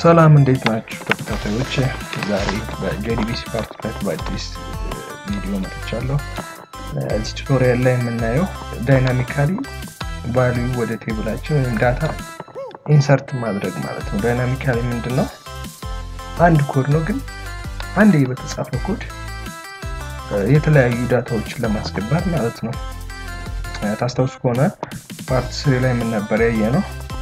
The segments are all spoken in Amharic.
ሰላም እንዴት ናችሁ ተከታታዮች? ዛሬ በጄዲቢሲ ፓርት ሁለት በአዲስ ቪዲዮ መጥቻለሁ። እዚህ ቱቶሪያል ላይ የምናየው ዳይናሚካሊ ቫሊዩ ወደ ቴብላችን ወይም ዳታ ኢንሰርት ማድረግ ማለት ነው። ዳይናሚካሊ ምንድን ነው? አንድ ኮድ ነው፣ ግን አንዴ በተጻፈ ኮድ የተለያዩ ዳታዎችን ለማስገባት ማለት ነው። ታስታውሱ ከሆነ ፓርት ስሪ ላይ ምን ነበር ያየ ነው?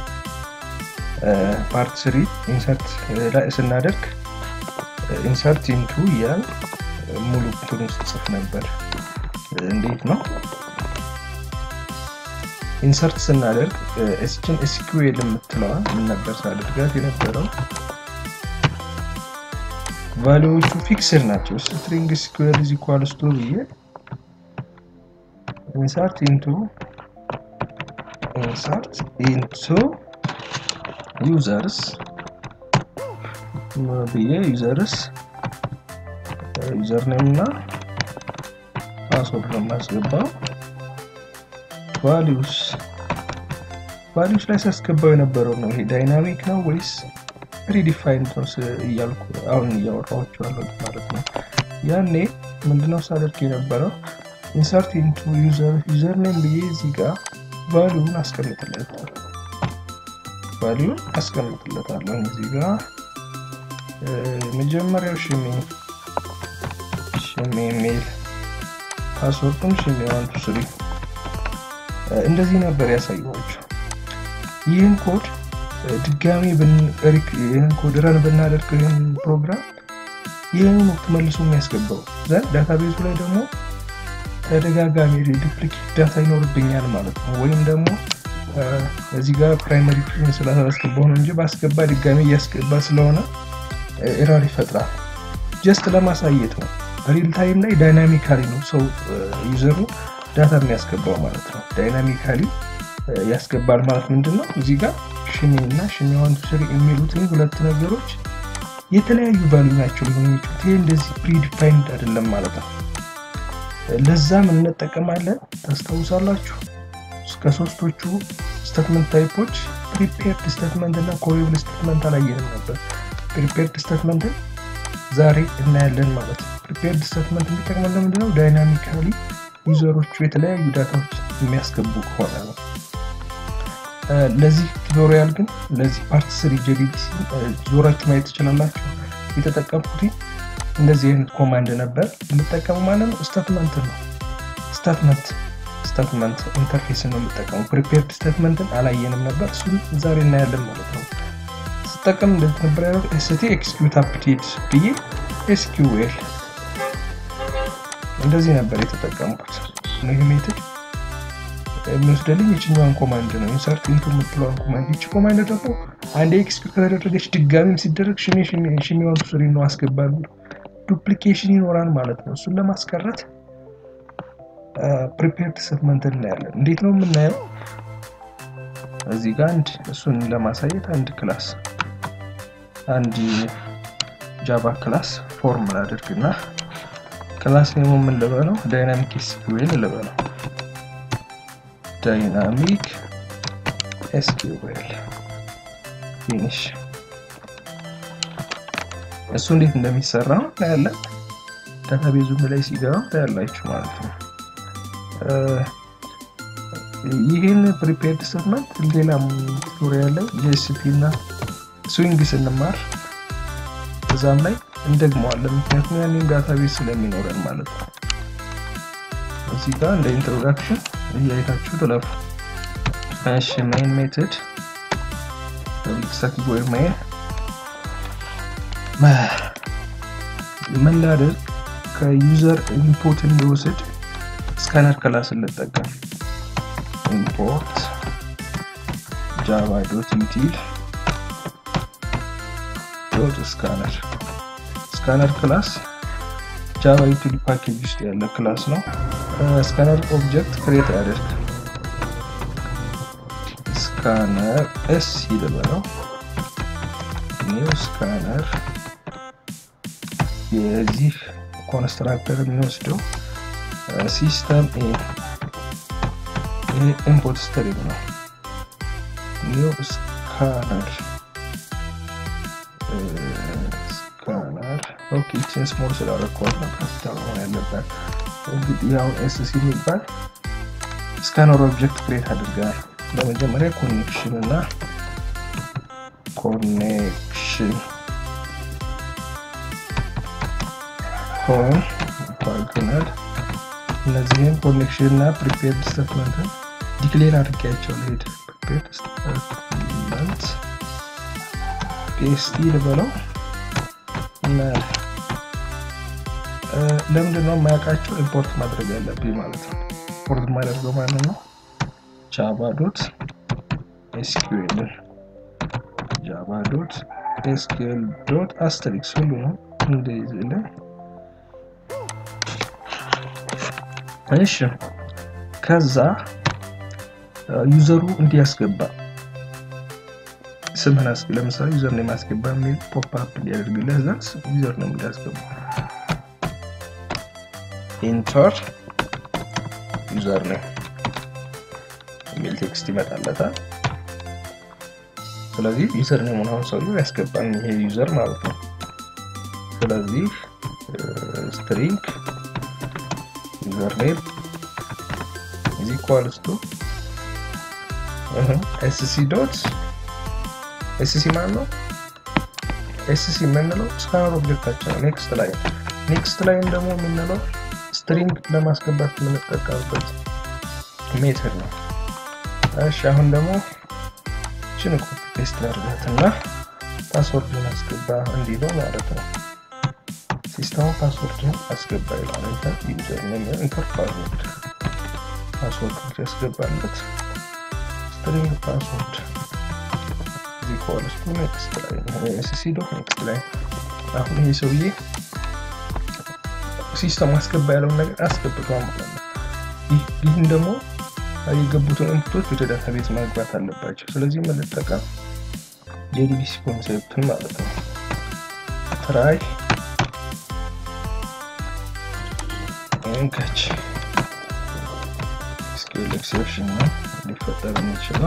ፓርት ስሪ ኢንሰርት ላይ ስናደርግ ኢንሰርት ኢንቱ እያል ሙሉ እንትኑን ስጽፍ ነበር። እንዴት ነው ኢንሰርት ስናደርግ እስችን ኤስኪዩኤል የምትለዋ ምን ነበር ሳደርጋት የነበረው? ቫሊዎቹ ፊክስድ ናቸው። ስትሪንግ ስኩዌር ኢዝ ኢኳልስ ቱ ብዬ ኢንሰርት ኢንቱ ኢንሰርት ኢንቱ ዩዘርስ ብዬ ዩዘርስ ዩዘር ኔም እና ፓስወርድ ነው የማስገባው። ቫሊዩስ ቫሊዩስ ላይ ሳስገባው የነበረው ነው። ይሄ ዳይናሚክ ነው ወይስ ፕሪዲፋይንድ ነው እያልኩ አሁን እያወራኋቸው ያለው ማለት ነው። ያኔ ምንድነው ሳደርግ የነበረው ኢንሰርት ኢንቱ ዩዘር ዩዘር ኔም ብዬ እዚህ ጋር ቫሊዩን አስቀምጥለታለሁ ቫሊዩን አስቀምጥለታለሁ እዚህ ጋር መጀመሪያው ሽሜ ሽሜ ሜል ፓስወርዱም ሽሜ ዋን ቱ ስሪ እንደዚህ ነበር ያሳየኋቸው። ይህን ኮድ ድጋሚ ይህን ኮድ ረን ብናደርግ ይህን ፕሮግራም ይህን ወቅት መልሶ የሚያስገባው ዘንድ ዳታቤዙ ላይ ደግሞ ተደጋጋሚ ዱፕሊኬት ዳታ ይኖርብኛል ማለት ነው። ወይም ደግሞ እዚህ ጋር ፕራይመሪ ፊን ስላስገባው ነው እንጂ ባስገባ ድጋሚ እያስገባ ስለሆነ ኤረር ይፈጥራል። ጀስት ለማሳየት ነው። ሪል ታይም ላይ ዳይናሚካሊ ነው ሰው ዩዘሩ ዳታ የሚያስገባው ማለት ነው። ዳይናሚካሊ ያስገባል ማለት ምንድን ነው? እዚህ ጋር ሽኒ እና ሽኒ ዋን ቱ ስሪ የሚሉትን ሁለት ነገሮች የተለያዩ ቫሉ ናቸው ሊሆኑ የሚችሉት። ይሄ እንደዚህ ፕሪዲፋይንድ አይደለም ማለት ነው። ለዛም እንጠቀማለን። ታስታውሳላችሁ እስከ ሶስቶቹ ስቴትመንት ታይፖች ፕሪፔርድ ስቴትመንት እና ኮሪብል ስቴትመንት አላየንም ነበር። ፕሪፔርድ ስቴትመንትን ዛሬ እናያለን ማለት ነው። ፕሪፔርድ ስቴትመንት የሚጠቅመን ለምንድነው? ዳይናሚካሊ ዩዘሮቹ የተለያዩ ዳታዎች የሚያስገቡ ከሆነ ነው። ለዚህ ቱቶሪያል ግን ለዚህ ፓርት ስሪ ጄዲቢሲ ዞራችሁ ማየት ትችላላችሁ። የተጠቀምኩት እንደዚህ አይነት ኮማንድ ነበር የምጠቀሙ ማለት ነው። ስቴትመንት ነው ስቴትመንት ስቴትመንት ኢንተርፌስ ነው የምጠቀሙ። ፕሪፔርድ ስቴትመንትን አላየንም ነበር፣ እሱን ዛሬ እናያለን ማለት ነው። ስጠቀም እንደዚህ ነበር ያለው ኤስቲ ኤክስኪዩት አፕዴት ብዬ ኤስኪዩኤል እንደዚህ ነበር የተጠቀምኩት። ይህ ሜትድ የሚወስደልኝ የችኛዋን ኮማንድ ነው፣ ኢንሰርት ኢንቱ የምትለዋን ኮማንድ። ይቺ ኮማንድ ደግሞ አንድ ኤክስኪዩት ከተደረገች ድጋሚም ሲደረግ ሽሜ ሽሜ ዋን ቱ ስሪ ነው አስገባሉ። ዱፕሊኬሽን ይኖራል ማለት ነው። እሱን ለማስቀረት ፕሪፔርድ ስቴትመንት እናያለን። እንዴት ነው የምናየው? እዚህ ጋር አንድ እሱን ለማሳየት አንድ ክላስ አንድ ጃቫ ክላስ ፎርም ላድርግና ክላስ ኔሞ ምን ልበለው? ዳይናሚክ ኤስኪዩኤል ልበለው። ዳይናሚክ ኤስኪዩኤል ፊኒሽ። እሱ እንዴት እንደሚሰራ እናያለን። ዳታቤዙ ላይ ሲገባ ታያላችሁ ማለት ነው። ይህን ፕሪፔርድ ስቴትመንት ሌላም ቱቶሪያል ላይ ጂኤስፒ እና ስዊንግ ስንማር እዛም ላይ እንደግመዋለን። ምክንያቱም ያንን ዳታቤዝ ስለሚኖረን ማለት ነው። እዚህ ጋር እንደ ኢንትሮዳክሽን እያየታችሁ ትለፉ። እሺ ሜን ሜትድ ስታቲክ ወይ ሜን ምን ላድርግ ከዩዘር ኢንፑት እንዲወስድ ስካነር ክላስ እንጠቀም። ኢምፖርት ጃቫ ዶት ዩቲል ዶት ስካነር ስካነር ክላስ ጃቫ ዩቲል ፓኬጅ ውስጥ ያለ ክላስ ነው። ስካነር ኦብጀክት ክሬት ያደርግ ስካነር ኤስ ይልበለው ኒው ስካነር የዚህ ኮንስትራክተር የሚወስደው ሲስተም ኤ ይሄ ኢንፑት ስትሪም ነው። ኒው ስካነር ኦኬ ይችን ስሞል ስላደረኳት ነው ካፒታል መሆን ያለባት። እንግዲህ አሁን ኤስሲ የሚባል ስካነር ኦብጀክት ክሬት አድርገናል። በመጀመሪያ ኮኔክሽን እና ኮኔክሽን ሆን ባልክናል እነዚህን ኮኔክሽን እና ፕሪፔርድ ስቴትመንትን ዲክሌር አድርጌያቸው ልሄድ ፕሪፔርድ ስቴትመንት ፔስቲ ልበለው እና ለምንድን ነው የማያውቃቸው ኢምፖርት ማድረግ ያለብኝ ማለት ነው። ኢምፖርት የማደርገው ማለት ነው ጃቫ ዶት ኤስኪዩኤልን ጃቫ ዶት ኤስኪዩኤል ዶት አስተሪክስ ሁሉ ነው እንደዚህ ላይ እሺ ከዛ ዩዘሩ እንዲያስገባ ስምህን አስገ ለምሳሌ ዩዘር ነው የማስገባ የሚል ፖፕ አፕ ሊያደርግልህ እዛ ዩዘር ነው እንዲያስገባ ኢንተር ዩዘር ነው የሚል ቴክስት ይመጣለታል። ስለዚህ ዩዘር ነው አሁን ሰውዬው ያስገባን ይሄ ዩዘር ማለት ነው። ስለዚህ ስትሪንግ ዩዘር ኔም is equals to ኤስሲ ዶት ኤስሲ ማለት ነው። ኤስሲ የምንለው ስካነር ኦብጀክታችን ነው። ኔክስት ላይ ኔክስት ላይም ደግሞ የምንለው ስትሪንግ ለማስገባት የምንጠቀምበት ሜተድ ነው። እሺ አሁን ደግሞ ችን ኮፒ ፔስት ላድርጋትና ፓስወርድ አስገባ እንዲለው ማለት ነው። ሲስተሙ ፓስወርድን አስገባ ይላል። ኢንተር ዩዘር ኔም ኢንተር ፓስወርድ ፓስወርድ ያስገባለት ስትሪንግ ፓስወርድ ኢኳልስ ቱ ኔክስት ላይ ኤስሲ ዶት ኔክስት ላይ አሁን ይሄ ሰውዬ ሲስተም አስገባ ያለውን ነገር አስገብቷል ማለት ነው። ይህን ደግሞ የገቡትን ኢንፑቶች ወደ ዳታቤዝ ማግባት አለባቸው። ስለዚህ የምንጠቀም የዲቢሲ ኮንሴፕትን ማለት ነው። ትራይ እንከች ስኬል ኤክሴፕሽን ነው ሊፈጠር የሚችለው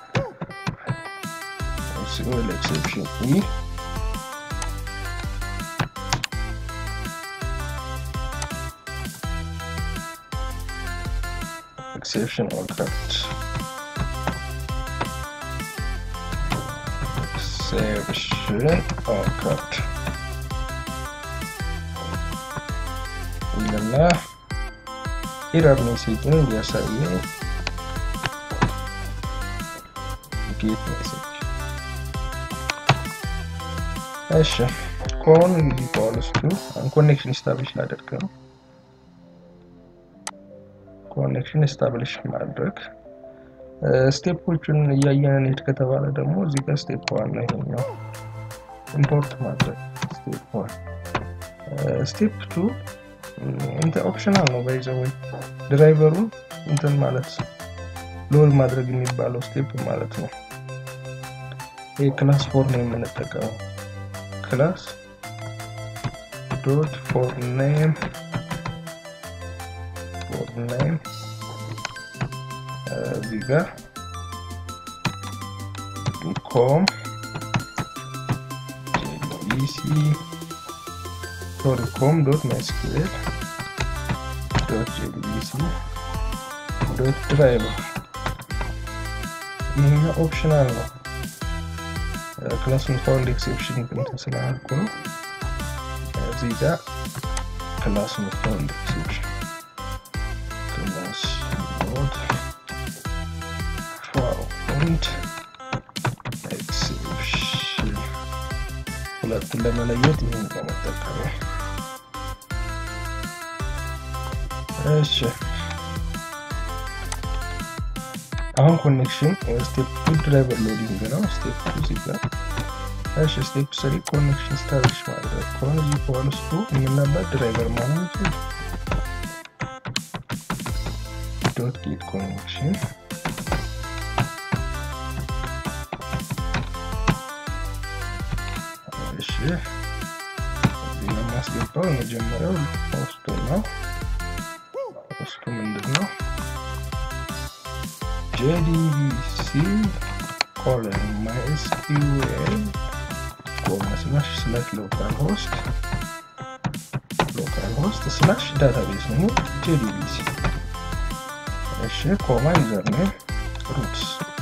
ስኬል ኤክሴፕሽን ኢ exception occurred. Exception occurred. ይልና ኤረር ሜሴጅን እንዲያሳየን ጌት ሜሴጅ እሺ ኮን ኢኳልስ ቱ ኮኔክሽን ስታብሊሽ ላደርግ ነው ኮኔክሽን ኤስታብሊሽ ማድረግ ስቴፖቹን እያየን እንሄድ ከተባለ ደግሞ እዚህ ጋር ስቴፕ ዋን ነው ይሄኛው ኢምፖርት ማድረግ ስቴፕ ዋን ስቴፕ ቱ እንትን ኦፕሽናል ነው ባይዘው ወይ ድራይቨሩን እንትን ማለት ሎል ማድረግ የሚባለው ስቴፕ ማለት ነው ይሄ ክላስ ፎር ነው የምንጠቀመው ክላስ ዶት ፎር ኔም name እዚህ ጋር ኮም ጂሲ ሶሪ ኮም ዶት ማይስኩዌል ዶት ጂቢሲ ዶት ድራይቨር ይሄኛው ኦፕሽናል ነው። ክላሱን ፋውንድ ኤክሴፕሽን እንትን ስላልኩ ነው። እዚህ ጋር ክላሱን ፋውንድ ኤክሴፕሽን class node found exception ሁለቱን ለመለየት ይህን ለመጠቀም እሺ አሁን ኮኔክሽን ስቴፕ ቱ ድራይቨር ሎዲንግ ነው ስቴፕ ቱ እዚህ ጋር እሺ ስቴፕ ስሪ ኮኔክሽን ስታብሊሽ ማድረግ ከሆነ እዚህ ከሆነ ስቱ የምናባት ድራይቨር ማለት dot get connection እሺ እዚህ የማስገባው የመጀመሪያው ፖስቱ ነው ፖስቱ ምንድን ነው jdbc ኮለን ማይስኪዩኤል ኮማ ስላሽ ስላሽ ሎካል ሆስት ሆስት ስላሽ ዳታቤዝ ነው ጄዲቢሲ። እሺ ኮማ ዩዘር ኔም ሩት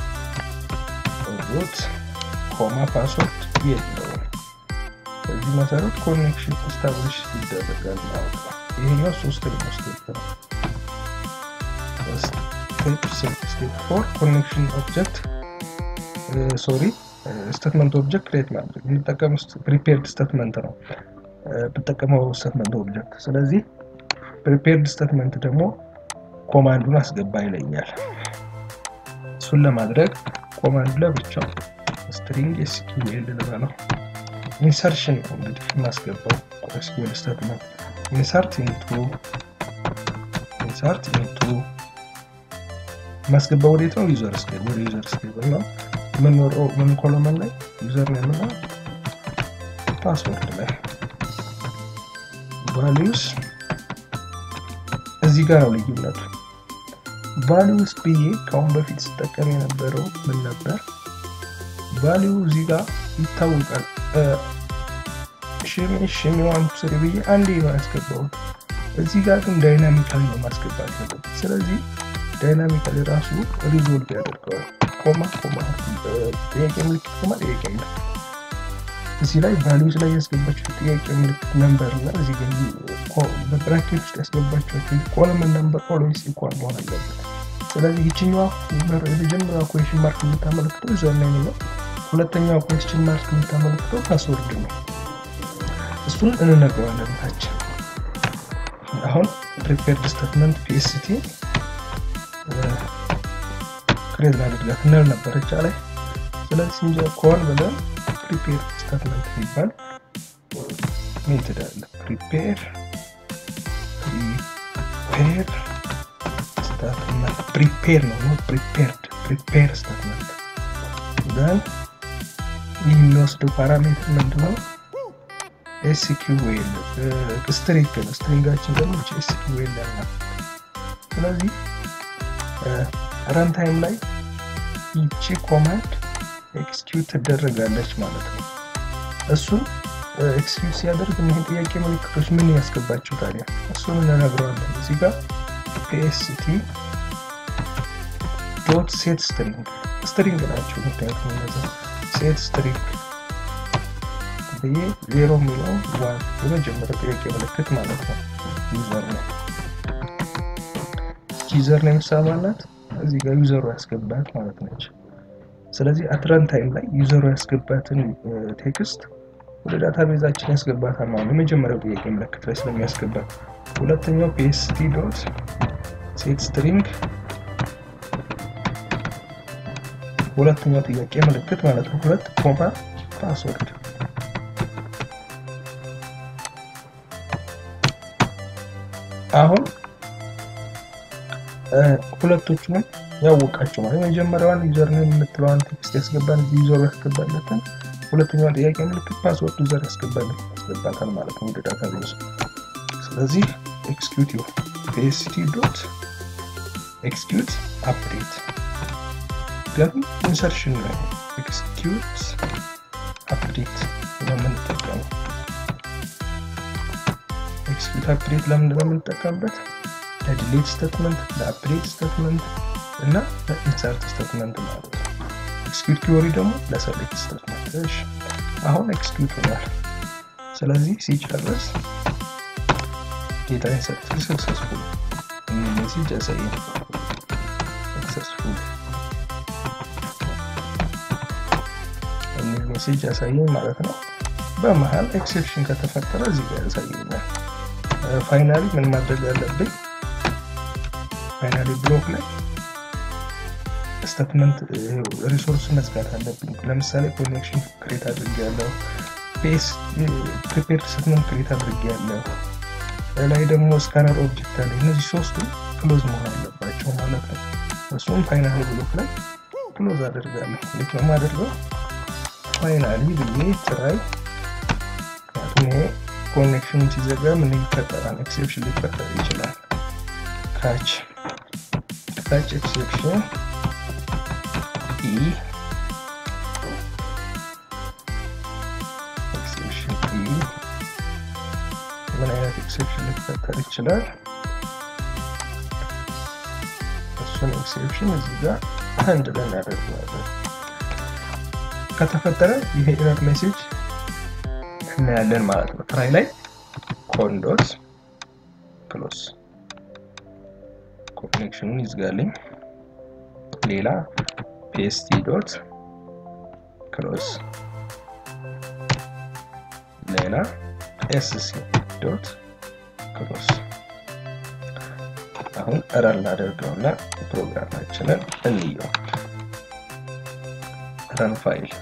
ሩት ኮማ ፓስወርድ የለውም። በዚህ መሰረት ኮኔክሽን ስታብሊሽ ይደረጋል ማለት ነው። ይሄኛው ሶስተኛው ስቴፕ ነው። ስቴፕ ስቴፕ ፎር ኮኔክሽን ኦብጀክት ሶሪ ስቴትመንት ኦብጀክት ክሬት ማድረግ የምጠቀም ፕሪፔርድ ስቴትመንት ነው ብጠቀመው ስቴትመንት ኦብጀክት። ስለዚህ ፕሪፔርድ ስቴትመንት ደግሞ ኮማንዱን አስገባ ይለኛል። እሱን ለማድረግ ኮማንዱ ለብቻው ስትሪንግ ኤስኪዩኤል ልበለው ኢንሰርሽን ነው እንግዲህ የማስገባው ኤስኪዩኤል ስቴትመንት ኢንሰርት ኢንቱ ኢንሰርት ኢንቱ የማስገባው ወዴት ነው? ዩዘር ስቴብል ወደ ዩዘር ስቴብል ነው የምንወረው ምን ኮሎመን ላይ ዩዘር ኔም እና ፓስወርድ ላይ ቫሊዩስ እዚህ ጋር ነው ልዩነቱ። ቫሊዩስ ብዬ ከአሁን በፊት ስጠቀም የነበረው ምን ነበር? ቫሊዩ እዚህ ጋር ይታወቃል። ሽሚ ሽሚ ዋን ስሪ ብዬ አንዴ ነው ያስገባሁት። እዚህ ጋር ግን ዳይናሚካሊ ነው ማስገባት ያለበት። ስለዚህ ዳይናሚካሊ ራሱ ሪዞልቭ ያደርገዋል። ኮማ ኮማ ጥያቄ ምልክት ኮማ ጥያቄ ምልክት እዚህ ላይ ቫሊዩስ ላይ ያስገባቸው ጥያቄ ምልክት ነምበር እና እዚህ ጋር በብራኬት ውስጥ ያስገባቸው ኮለመን ነምበር ኦልዌይስ ኢኳል መሆን አለበት። ስለዚህ ይችኛዋ የመጀመሪያዋ ኩዌሽን ማርክ የምታመለክተው ዩዘር ኔም ነው። ሁለተኛዋ ኩዌሽን ማርክ የምታመለክተው ፓስወርድ ነው። እሱን እንነግረዋለን ታች አሁን ፕሪፔርድ ስቴትመንት ፒኤስቲ ክሬት ላድርጋት ነል ነበረች ላይ ስለዚህ እንጂ ኮን ብለን ፕሪፔር ስቴትመንት የሚባል ሜትድ አለ። ፕሪፔር ፕሪፔር ስቴትመንት ፕሪፔር ነው ነው ፕሪፔርድ ፕሪፔር ስቴትመንት ደን ይህ የሚወስደው ፓራሜትር ምንድነው? ኤስኪዩኤል ስትሪንግ ነው። ስትሪንጋችን ደግሞ ኤስኪዩኤል ያለ ስለዚህ ረንታይም ላይ ይቺ ኮማንድ ኤክስኪዩት ትደረጋለች ማለት ነው። እሱን ኤክስኪዩት ሲያደርግ እኒህን ጥያቄ ምልክቶች ምን ያስገባቸው ታዲያ እሱን እንነግረዋለን። እዚህ ጋር ፒኤስቲ ዶት ሴት ስትሪንግ ስትሪንግ ናቸው። ምክንያቱም እነዛ ሴት ስትሪንግ ብዬ ዜሮ የሚለው ዋን የመጀመሪያ ጥያቄ ምልክት ማለት ነው። ዩዘር ነው ዩዘር ነው የምሳማላት እዚህ ጋር ዩዘሩ ያስገባት ማለት ነች። ስለዚህ አትረን ታይም ላይ ዩዘሩ ያስገባትን ቴክስት ወደ ዳታ ቤዛችን ያስገባታል ማለት ነው። የመጀመሪያው ጥያቄ ምልክት ላይ ስለሚያስገባት፣ ሁለተኛው ፒኤስቲ ዶት ሴት ስትሪንግ ሁለተኛው ጥያቄ ምልክት ማለት ነው። ሁለት ኮማ ፓስወርድ አሁን ሁለቶቹንም ያወቃቸው ማለት የመጀመሪያዋን ዩዘር ኔም የምትለዋን ቴክስት ያስገባን ዩዘሩ ያስገባለትን፣ ሁለተኛዋን ጥያቄ ምልክት ፓስወርድ ዩዘር ያስገባለት ያስገባታል ማለት ነው ወደ ዳታ ቤዝ። ስለዚህ ኤክስኪዩት ይሁን ፒኤስቲ ዶት ኤክስኪዩት አፕዴት ግን ኢንሰርሽን ነው ኤክስኪዩት አፕዴት ለምንጠቀመው ኤክስኪዩት አፕዴት ለምንድን ነው የምንጠቀምበት? ለዲሌት ስቴትመንት፣ ለአፕዴት ስቴትመንት እና ለኢንሰርት ስቴትመንት ማለት ነው። ኤክስኪዩት ኪወሪ ደግሞ ለሰሌክት ስቴትመንት። እሺ አሁን ኤክስኪዩት ሆኗል። ስለዚህ ሲጨርስ ጌታ ኢንሰርት ሰክሰስፉል ሜሴጅ ያሳያል። ሰክሰስፉል የሚል ሜሴጅ ያሳየኝ ማለት ነው። በመሀል ኤክሴፕሽን ከተፈጠረ እዚህ ጋር ያሳየኛል። ፋይናሊ ምን ማድረግ ያለብኝ ፋይናሊ ብሎክ ላይ ስቴትመንት ሪሶርስ መዝጋት አለብኝ። ለምሳሌ ኮኔክሽን ክሬት አድርጌ ያለው ፔስ ፕሪፔርድ ስቴትመንት ክሬት አድርጌ ያለው ላይ ደግሞ ስካነር ኦብጀክት አለ። እነዚህ ሶስቱ ክሎዝ መሆን አለባቸው ማለት ነው። እሱም ፋይናሊ ብሎክ ላይ ክሎዝ አደርጋለሁ። እንዴት ነው የማደርገው? ፋይናሊ ብዬ ትራይ ምክንያቱም ይሄ ኮኔክሽኑ ሲዘጋ ምን ይፈጠራል? ኤክሴፕሽን ሊፈጠር ይችላል። ካች ካች ኤክሴፕሽን ኢ ኤክሴፕሽን ኢ ምን አይነት ኤክሴፕሽን ሊፈጠር ይችላል። እሱን ኤክሴፕሽን እዚህ ጋር አንድ ላይ እናደርገዋለን። ከተፈጠረ ይሄ ኤረር ሜሴጅ እናያለን ማለት ነው። ትራይ ላይ ኮንዶት ክሎስ ኮኔክሽኑን ይዝጋልኝ። ሌላ ፔስቲ ዶት ክሎዝ ሌላ ኤስሲ ዶት ክሎዝ። አሁን ረን ላደርገውና ፕሮግራማችንን እንየው። ረን ፋይል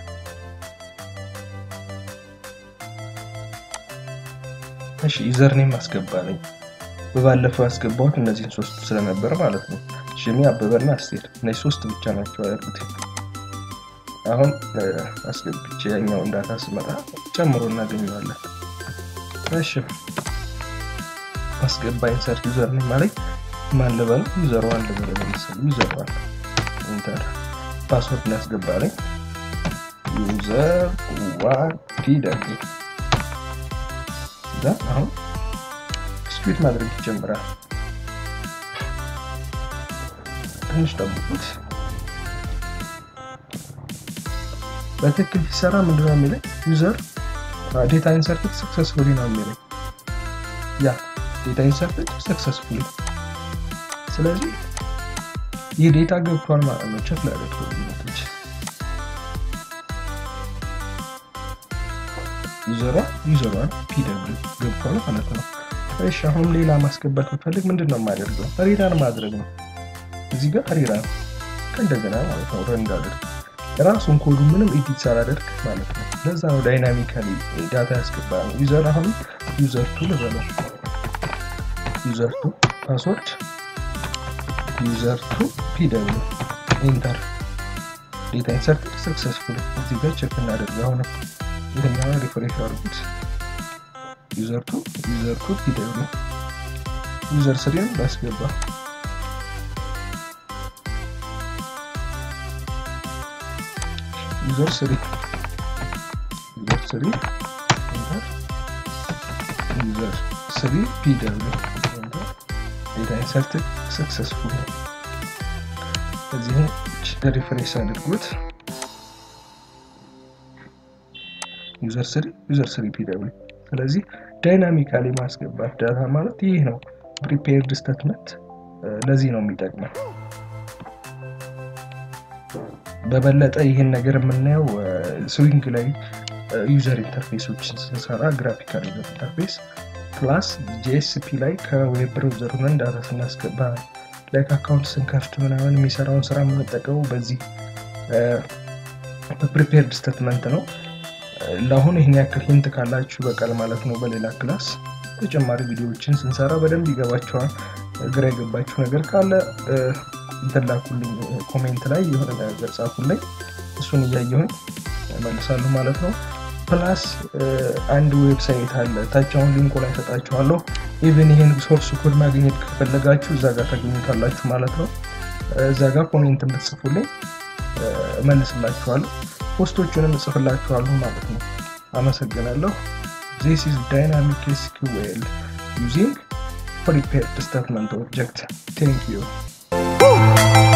እሺ፣ ዩዘርኔም አስገባለኝ። በባለፈው ያስገባሁት እነዚህን ሶስት ስለነበር ማለት ነው። ሽሚ አበበና አስቴር እነዚህ ሶስት ብቻ ናቸው ያሉት። አሁን አስገብቼ ያኛው እንዳታ ስመጣ ጨምሮ እናገኘዋለን። እሺ አስገባ ኢንሰርት ዩዘር ኔም ማለት ማን ልበል? ዩዘር ዋን ልበል። ለምሳሌ ዩዘር ዋን ኢንተር ፓስወርድ ነው ያስገባለኝ። ዩዘር ዋን ፒደብሊው እዛ አሁን ስፒድ ማድረግ ይጀምራል። ትንሽ ጠብቁት። በትክክል ሲሰራ ምንድነው የሚለኝ? ዩዘር ዴታ ኢንሰርትድ ሰክሰስፉሊ ነው የሚለኝ። ያ ዴታ ኢንሰርትድ ሰክሰስፉሊ። ስለዚህ ይህ ዴታ ገብቷል ማለት ነው። ቸክ ላደርግ ልዩነቶች ዩዘሯ ዩዘሯን ፒደብሊው ገብቷል ማለት ነው። እሺ አሁን ሌላ ማስገባት ብፈልግ ምንድን ነው የማደርገው? ሪራን ማድረግ ነው። እዚህ ጋር ሪራን ከእንደገና ማለት ነው ረን እንዳደርግ ራሱን ኮዱ ምንም ኤዲት ሳላደርግ ማለት ነው። ለዛ ነው ዳይናሚካሊ ዳታ ያስገባ ነው። ዩዘር አሁን ዩዘር ቱ ልበለው። ዩዘር ቱ ፓስወርድ ዩዘር ቱ ፒደብሊው ኢንተር ዴታ ኢንሰርትድ ሰክሰስፉል። እዚህ ጋር ቼክ እናደርግ። አሁን ይህኛው ሪፍሬሽ አድርጉት። ዩዘር ቱ ዩዘር ቱ ፒደብሊው ዩዘር ስሪን ላስገባ ዩዘር ስሪ ዩዘር ስሪ ኢንተር ዩዘር ስሪ ፒደብሊው ዴታ ኢንሰርትድ ሰክሰስፉል። እዚህም ሪፍሬሽ አድርጉት። ዩዘር ስሪ ዩዘር ስሪ ፒደብሊው ስለዚህ ዳይናሚካሊ ማስገባት ዳታ ማለት ይህ ነው። ፕሪፔርድ ስቴትመንት ለዚህ ነው የሚጠቅመው። በበለጠ ይህን ነገር የምናየው ስዊንግ ላይ ዩዘር ኢንተርፌሶችን ስንሰራ ግራፊካል ዩዘር ኢንተርፌስ ፕላስ ጂኤስፒ ላይ ከዌብ ብራውዘር ሆነን ዳታ ስናስገባ ላይክ አካውንት ስንከፍት ምናምን የሚሰራውን ስራ የምንጠቀመው በዚህ በፕሪፔርድ ስቴትመንት ነው። ለአሁን ይህን ያክል ሂንት ካላችሁ በቃል ማለት ነው። በሌላ ክላስ ተጨማሪ ቪዲዮዎችን ስንሰራ በደንብ ይገባቸዋል። ግራ የገባችሁ ነገር ካለ እንትላኩልኝ ኮሜንት ላይ የሆነ ነገር ጻፉልኝ፣ እሱን እያየሁኝ መልሳለሁ ማለት ነው። ፕላስ አንድ ዌብሳይት አለ ታች አሁን ሊንኩ ላይ ሰጣችኋለሁ። ኢቨን ይህን ሶርስ ኮድ ማግኘት ከፈለጋችሁ እዛ ጋር ታገኙታላችሁ ማለት ነው። እዛ ጋር ኮሜንት ብትጽፉልኝ እመልስላችኋለሁ። ፖስቶቹንም እጽፍላችኋለሁ ማለት ነው። አመሰግናለሁ። ዚስ ኢዝ ዳይናሚክ ኤስኪውኤል ዩዚንግ ፕሪፔርድ ስቴትመንት ኦብጀክት ቴንክ ዩ